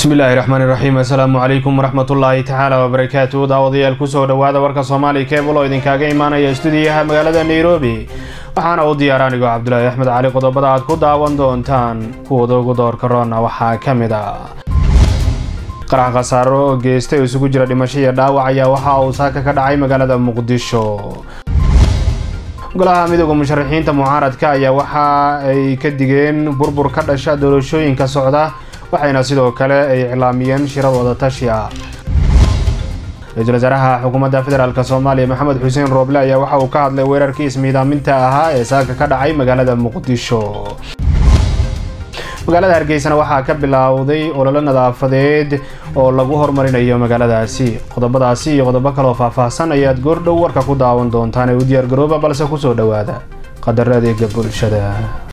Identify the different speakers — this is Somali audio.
Speaker 1: bismillaahi raxmaani raxiim assalaamu calaykum waraxmatullaahi tacaala wabarakaatu daawadayaal kusoo dhowaada warka soomaali kebul oo idinkaga imaanaya stuudiyaha magaalada nairobi waxaana u diyaar anigoo cabdulaahi axmed cali qodobada aad ku daawan doontaan kuwada ugu doorka roona waxaa ka mid a qarax khasaaro oo geestay oo isugu jira dhimasho iyo dhaawac ayaa waxa uu saaka ka dhacay magaalada muqdisho golaha midooda musharaxiinta mucaaradka ayaa waxa ay ka digeen burbur ka dhasha doorashooyinka socda waxayna sidoo kale ay iclaamiyeen shiradooda tashi ah ra-iisul wasaaraha xukuumadda federaalk soomaaliya maxamed xuseen rooble ayaa waxa uu ka hadlay weerarkii ismiidaaminta ahaa ee saaka ka dhacay magaalada muqdisho magaalada hargeysana waxaa ka bilowday ololo nadaafadeed oo lagu horumarinayo magaaladaasi qodobadaasi iyo qodobo kaloo faahfaahsan ayaad goordhow warka ku daawan doontaan ee u diyaargarooba balse kusoo dhowaada qadaro adeega bulshada